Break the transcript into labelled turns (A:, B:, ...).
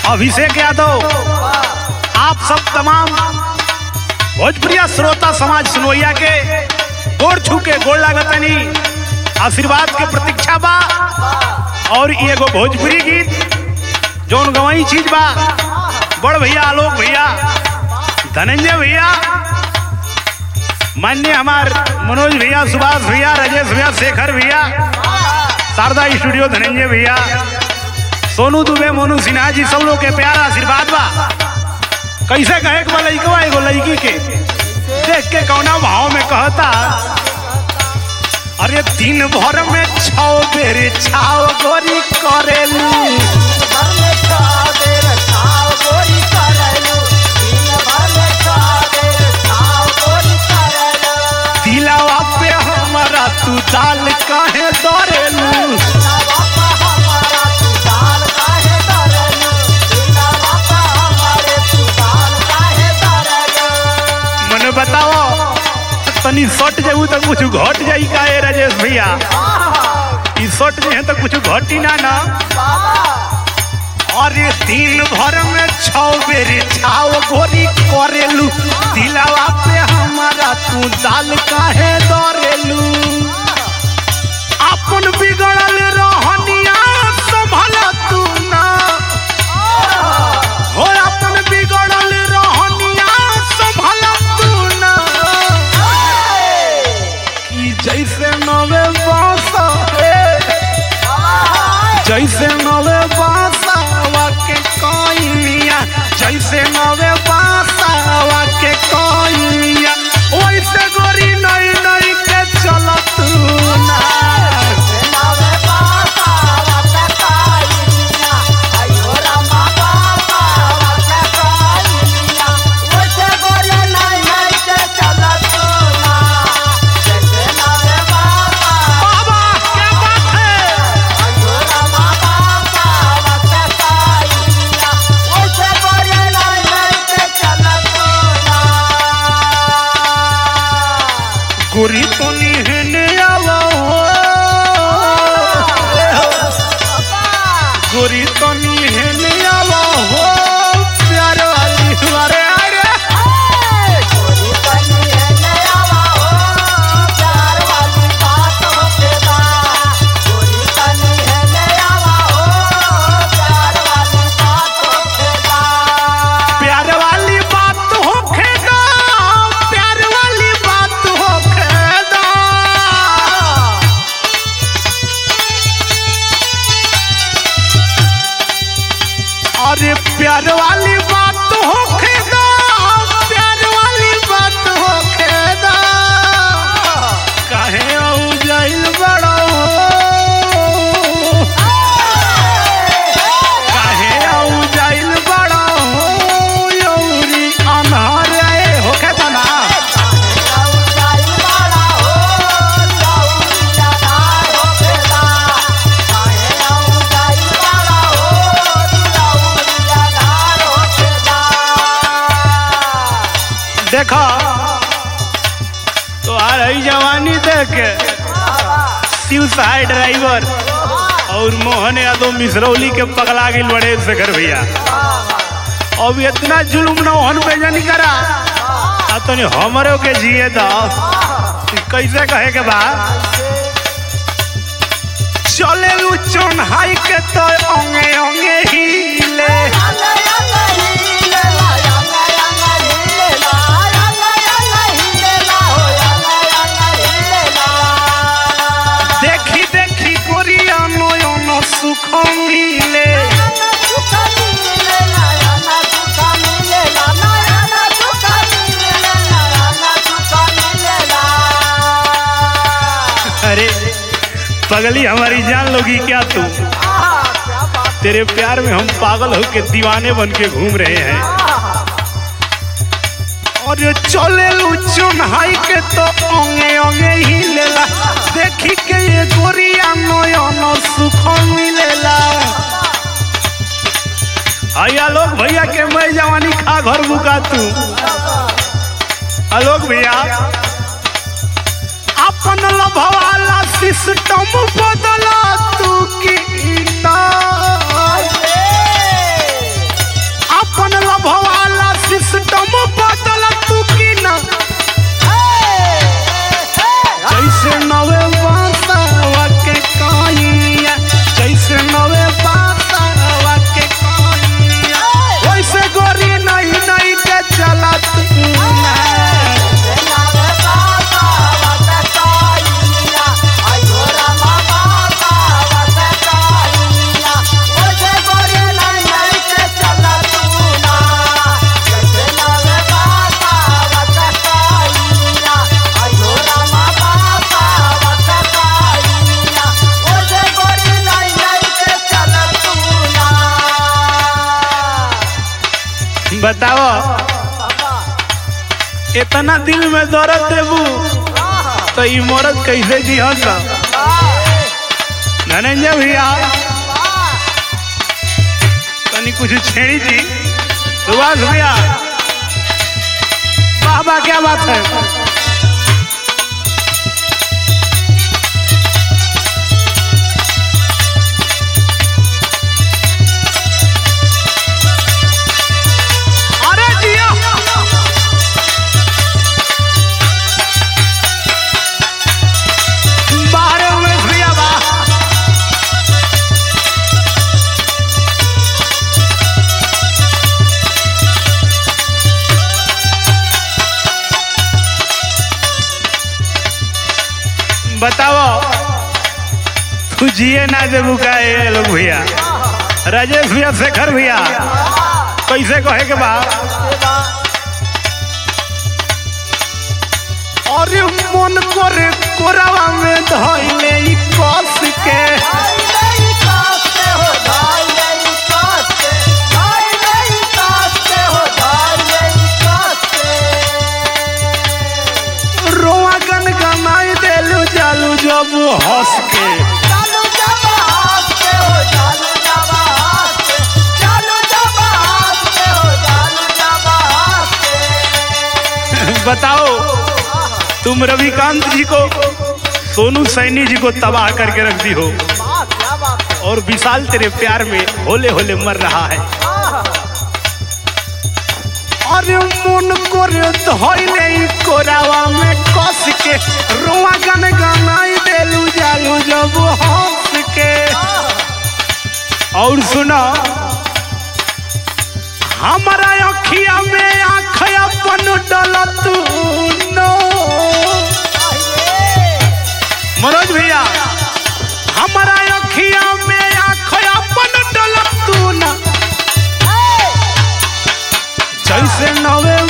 A: अभिषेक यादव आप सब तमाम भोजपुरिया श्रोता समाज सुनोइया के गोड़ छू के गोड़ लागतनी आशीर्वाद के प्रतीक्षा बा और ई एगो भोजपुरी गीत जौन गवाई चीज बा बड़ भैया आलोक भैया धनंजय भैया मान्य हमार मनोज भैया सुभाष भैया राजेश भैया शेखर भैया शारदा स्टूडियो धनंजय भैया सोनू दुबे मोनू सिन्हा जी सब लोग के प्यारा आशीर्वाद बा कैसे कहे के बा लइकवा एगो लड़की के देख के कौना भाव में कहता अरे दिन भर में छौ बेर छाव गोरी करेलू दिलावा पे हमारा तू दाल काहे दौड़ेलू मने बताओ तनी सट जाऊ तो कुछ घट जाई का ए राजेश भैया ई सट जे है तो कुछ घटी ना ना अरे दिन भर में छौ बेर छाव गोरी करेलू दिलावा पे हमारा तू दाल काहे दौड़ेलू अपन बिगड़ल रहनिया संभल तू ना हो अपन बिगड़ल रहनिया संभल तू ना कि जैसे नवे बांस जैसे नवे बांसवा के कोइनिया जैसे नवे बांसवा के कोइनिया वैसे गोरी नई नई के चलत ना बाबा क्या बात है गोरी तो निहने आवा हो गोरी तो निहने आवा हो प्यार वाली अरे अरे प्यार वाली बात हो खेदा प्यार वाली बात हो खेदा अरे प्यार वाली बात हो खेदा प्यार वाली बात हो खेदा काहे औ जाइल बड़ा हो काहे औ जाइल बड़ा हो यौरी अनहर ए होखे त ना देखो तो आ रही जवानी देख के शिव सहाय ड्राइवर और मोहन यादव मिसरौली के पगला गिल बड़े शेखर भैया अब इतना जुल्म नौहन पे जनी करा आ तनी हमरो के जिए द कैसे कहे के बा चले लू चोन्हाई के तो अंगे अंगे हिले देखी देखी कोरिया नयन सुख मिले अरे पगली हमारी जान लोगी क्या तू तेरे प्यार में हम पागल होके दीवाने बन के घूम रहे हैं और ये चले चुनहाई के तो ओंगे ओंगे ही लेला देखी के ये गोरिया नयन सुख मिलेला आया लोग भैया के मैं जवानी खा घर बुका तू आलोक भैया अपन लभवाला सिस्टम बदला तू की बताओ इतना दिल में दर्द देबू तो ई मरद कैसे जी हंस धनंजय भैया तनी कुछ छेड़ी जी सुभाष भैया वाह वाह क्या बात है अरे जिया बाहर उमेश भैया वाह बताओ तू जिए ना देबू का ये लोग भैया राजेश भैया शेखर भैया कैसे कहे के बा अरे मन करे कोरावा में धइले ई कस के रोआ गन गनाई देलू जालू जब हंस के बताओ तुम रविकांत जी को सोनू सैनी जी को तबाह करके रख दी हो और विशाल तेरे प्यार में होले होले मर रहा है अरे मन करे धइले ई कोरावा में कस के रोआ गन गनाई देलू जालू जब हंस के और सुनो हमारा अखिया में आँख अपन डलत नो मनोज भैया हमारा अखिया में आँख अपन डलत ना जैसे नवे